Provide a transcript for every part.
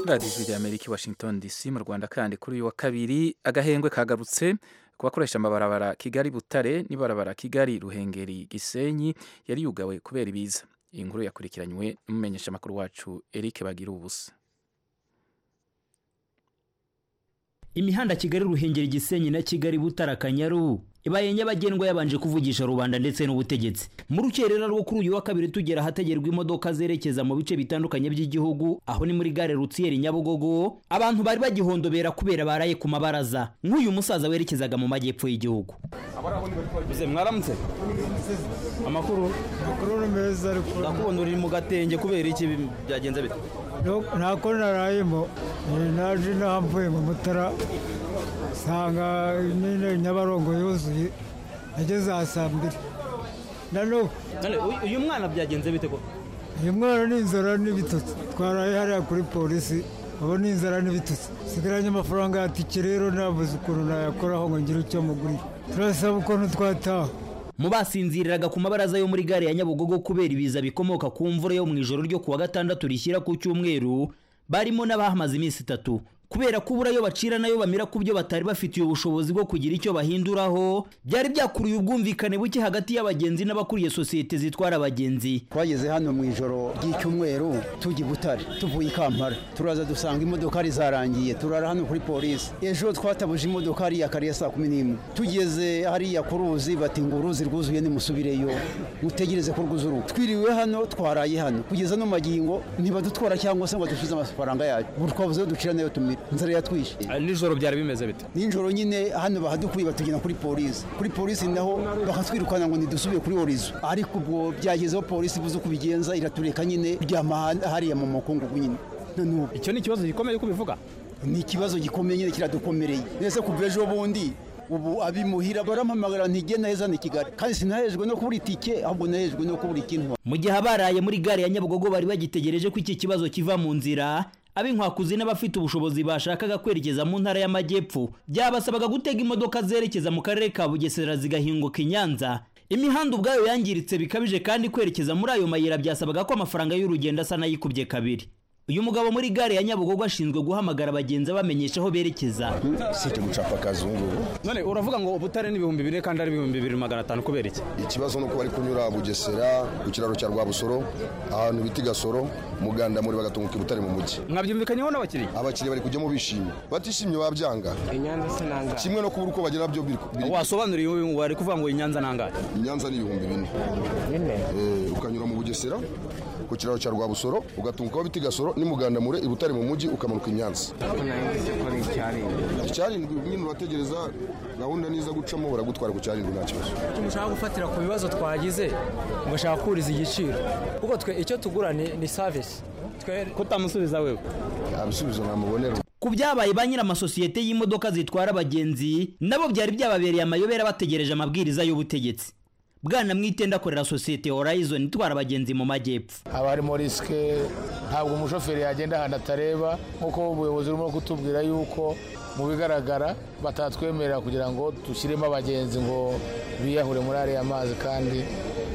radiyo ijwi rya amerika i washington dc mu rwanda kandi kuri uyu wa kabiri agahengwe kagarutse ku bakoresha amabarabara kigali butare n'ibarabara kigali ruhengeri gisenyi yari yugawe kubera ibiza iyi nkuru yakurikiranywe n'umumenyesha amakuru wacu eric bagira ubusa imihanda kigali ruhengeri gisenyi na kigali butara kanyaru ibaye nyabagendwa yabanje kuvugisha rubanda ndetse n'ubutegetsi mu rukerera rwo kuri uyu wa kabiri tugera ahategerwa imodoka zerekeza mu bice bitandukanye by'igihugu aho ni muri gare rutsiyeri nyabugogo abantu bari bagihondobera kubera baraye ku mabaraza nk'uyu musaza werekezaga mu majyepfo y'igihugu mwaramutse amakuru amakuru meza ndakubona uri mu gatenge kubera iki byagenze bite ntako narayemo naje nahamvuye mu mutara nsanga nyine nyabarongo yuzuye ageze aha saa mbiri nanubu uyu mwana byagenze bite ko uyu mwana ni inzara n'ibitutsi twaraye hariya kuri polisi ubu ni inzara n'ibitutsi nsigaranye amafaranga ya tike rero nabuze ukuntu nayakoraho ngo ngire icyo mugurira turasaba ukuntu twataha mu basinziriraga ku mabaraza yo muri gare ya nyabugogo kubera ibiza bikomoka ku mvura yo mu ijoro ryo kuwa gatandatu rishyira ku cyumweru barimo n'abahamaze iminsi itatu kubera ko uburayo bacira nayo bamira ku byo batari bafitiye ubushobozi bwo kugira icyo bahinduraho byari byakuruye ubwumvikane buke hagati y'abagenzi n'abakuriye sosiyete zitwara abagenzi twageze hano mu ijoro ry'icyumweru tujya i butare tuvuye i kampala turaza dusanga imodokari zarangiye turara hano kuri polisi ejo twatabuje imodokari ya kare ya saa kumi n'imwe tugeze hariya ku ruzi bati ngo uruzi rwuzuye nimusubireyo mutegereze ko rwuzura twiriwe hano twaraye hano kugeza no magingo ntibadutwara cyangwa se ngo dusubize amafaranga yacu twabuze ducira nayo tumira inzara yatwishe nijoro byari bimeze bite nijoro nyine hano bahadukuye batugena kuri polisi kuri polisi naho bakatwirukana ngo ntidusubire kuri orizo ariko ubwo byagezeho polisi ibuze uko bigenza iratureka nyine ryama hariya mu mukungugu nyine icyo ni ikibazo gikomeye uko ubivuga ni ikibazo gikomeye nyine kiradukomereye mbese kuva ejo bundi ubu abimuhira barampamagara ntigenda heza ni kigali kandi sinahejwe no kubura itike ahubwo nahejwe no kubura ikintu mu gihe abaraye muri gare ya nyabugogo bari bagitegereje ko iki kibazo kiva mu nzira ab'inkwakuzi n'abafite ubushobozi bashakaga kwerekeza mu ntara y'amajyepfo byabasabaga gutega imodoka zerekeza mu karere ka bugesera zigahinguka i nyanza imihanda ubwayo yangiritse bikabije kandi kwerekeza muri ayo mayira byasabaga ko amafaranga y'urugendo asa n'ayikubye kabiri uyu mugabo muri gare ya nyabugogo ashinzwe guhamagara abagenzi abamenyesha aho berekeza site gucapa kazungu none uravuga ngo ubutare ni ibihumbi bine kandi ari ibihumbi bibiri magana atanu kubera iki ikibazo ni uko bari kunyura bugesera ku kiraro cya rwabusoro ahantu bita gasoro muganda muri bagatunguka ibutare mu mujyi mwabyumvikanyeho n'abakiriya abakiriya bari kujyamo bishimye batishimye babyanga inyanza se nangahe kimwe no kubura uko bagera byo wasobanuriye wari kuvuga ngo inyanza nangahe inyanza ni ibihumbi bine bine ukanyura mu bugesera ku kiraro cya rwabusoro ugatunguka aho bita gasoro ni muganda mure ibutare mu mujyi ukamanuka inyanza icyarindwi nyine urategereza gahunda niza gucamo baragutwara ku cyarindwi nta kibazo mushaka gufatira ku bibazo twagize mugashaka kuriza igiciro kuko twe icyo tugura ni savisi kutamusubiza wewe abisubizo ntamubonera ku byabaye ba nyir'amasosiyete y'imodoka zitwara abagenzi nabo byari byababereye amayobera bategereje amabwiriza y'ubutegetsi bwana mwitenda akorera sosiyete horizon itwara abagenzi mu majyepfo haba harimo risike ntabwo umushoferi yagenda ahantu atareba nk'uko ubuyobozi burimo kutubwira yuko mu bigaragara batatwemerera kugira ngo dushyiremo abagenzi ngo biyahure muri ariya mazi kandi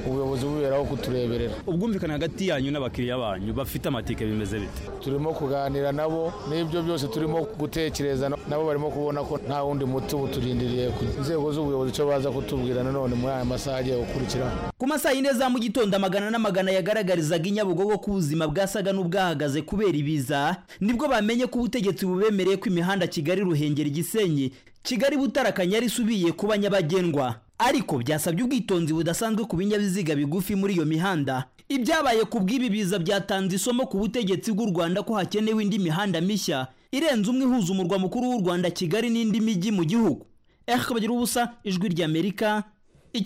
ubuyobozi buberaho kutureberera ubwumvikane hagati yanyu n'abakiriya banyu bafite amatike bimeze bite turimo kuganira nabo n'ibyo byose turimo gutekereza nabo barimo kubona ko nta wundi muti uturindiriye ku nzego z'ubuyobozi icyo baza kutubwira nanone muri aya masaha agiye gukurikiraho ku masaha yine za mu gitondo amagana n'amagana yagaragarizaga inyabugogo ko ubuzima bwasaga n'ubwahagaze kubera ibiza nibwo bamenye ko ubutegetsi bubemereye ko imihanda kigali ruhengeri gisenyi kigali butara kanyari isubiye kuba nyabagendwa ariko byasabye ubwitonzi budasanzwe ku binyabiziga bigufi muri iyo mihanda ibyabaye ku bw'ibi biza byatanze isomo ku butegetsi bw'u rwanda ko hakenewe indi mihanda mishya irenze umwe ihuza umurwa mukuru w'u rwanda kigali n'indi mijyi mu gihugu ehe bagira ubusa ijwi ry'amerika